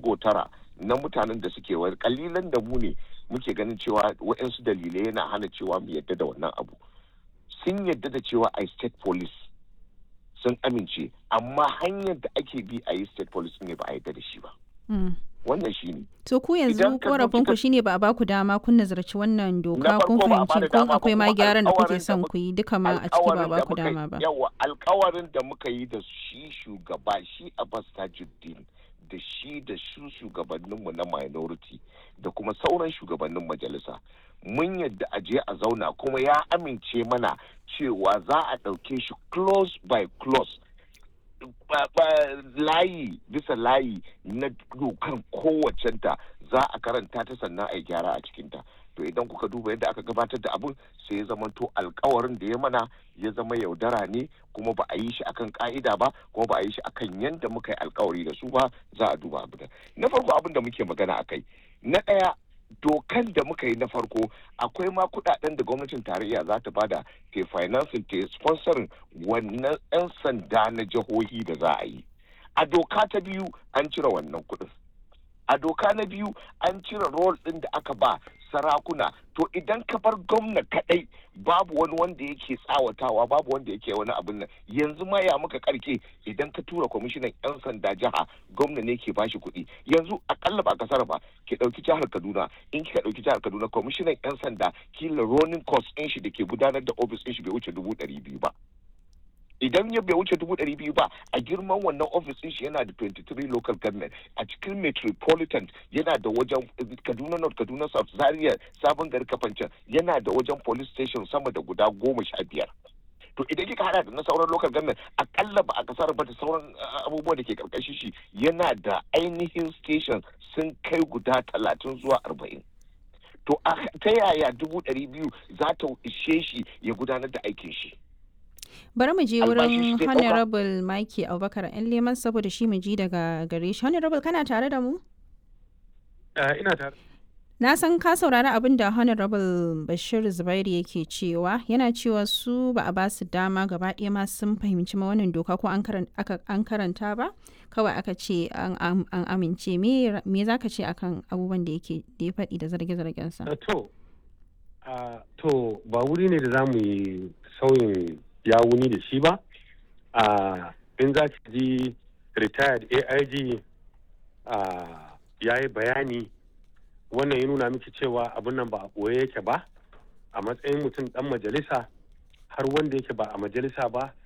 ɗigo tara na mutanen da suke wani kalilan da mu ne muke ganin cewa waɗansu dalilai yana hana cewa mu yadda da wannan abu sun yadda da cewa a state police sun amince amma hanyar da ake bi a yi state police ne ba a yadda da shi ba wannan shi ne to ku yanzu korafin ku shine ba a baku dama kun nazarci wannan doka kun fahimci kun akwai ma gyaran da kuke son ku yi duka ma a ciki ba a baku dama ba yawa alkawarin da muka yi da shi shugaba shi Abbas Tajuddin da shi da su shugabanninmu na minority da kuma sauran shugabannin majalisa mun yadda a je a zauna kuma ya amince mana cewa za a ɗauke shi close by close layi bisa layi na dokan kowacenta za a karanta ta sannan a yi gyara a cikinta to idan kuka duba yadda aka gabatar da abin sai ya zama to alkawarin da ya mana ya zama yaudara ne kuma ba a yi shi akan ka'ida ba kuma ba a yi shi akan yadda muka yi alkawari da su ba za a duba abin na farko abin da muke magana akai na ɗaya dokan da muka yi na farko akwai ma kudaden da gwamnatin tarayya za ta bada ke financing ta sponsorin wannan 'yan sanda na jihohi da za a yi a doka ta biyu an cire wannan kudin a doka na biyu an cire rol ɗin da aka ba sarakuna to idan ka bar gwamna kadai babu wani wanda yake tsawatawa babu wanda yake wani abin nan yanzu ma ya muka karke idan ka tura kwamishinan yan sanda jiha gwamna ne ke bashi kuɗi yanzu akalla ba kasar ba ki ɗauki jihar kaduna in kika ɗauki jihar kaduna kwamishinan yan sanda kila ronin cost ɗin shi da ke gudanar da ofis ɗin shi bai wuce dubu ɗari biyu ba idan ya bai wuce dubu ɗari biyu ba a girman wannan ofis ɗin shi yana da 23 local government a cikin metropolitan yana da wajen kaduna north kaduna south zaria sabon gari kafancan yana da wajen police station sama da guda goma sha biyar to idan kika hada da na sauran local government akalla ba a kasar ba da sauran abubuwa da ke karkashin shi yana da ainihin station sun kai guda talatin zuwa arba'in to ta yaya dubu ɗari biyu za ta ishe shi ya gudanar da aikin shi bari mu je wurin honorable Mike Abubakar yan leman saboda shi mu ji daga gare shi honorable kana tare da mu ina tare na san ka saurari abin da honorable bashir zubairu yake cewa yana cewa su ba a ba su dama gaba ɗaya ma sun fahimci ma wannan doka ko an karanta ba kawai aka ce an amince me za ka ce akan abubuwan da yake da ya faɗi da zarge-zargensa to to ba wuri ne da za mu yi sauyin ya wuni da shi ba a in za ki ji retired aig ya yi bayani wannan ya nuna miki cewa abin nan ba a ɓoye yake ba a matsayin mutum ɗan majalisa har wanda yake ba a majalisa ba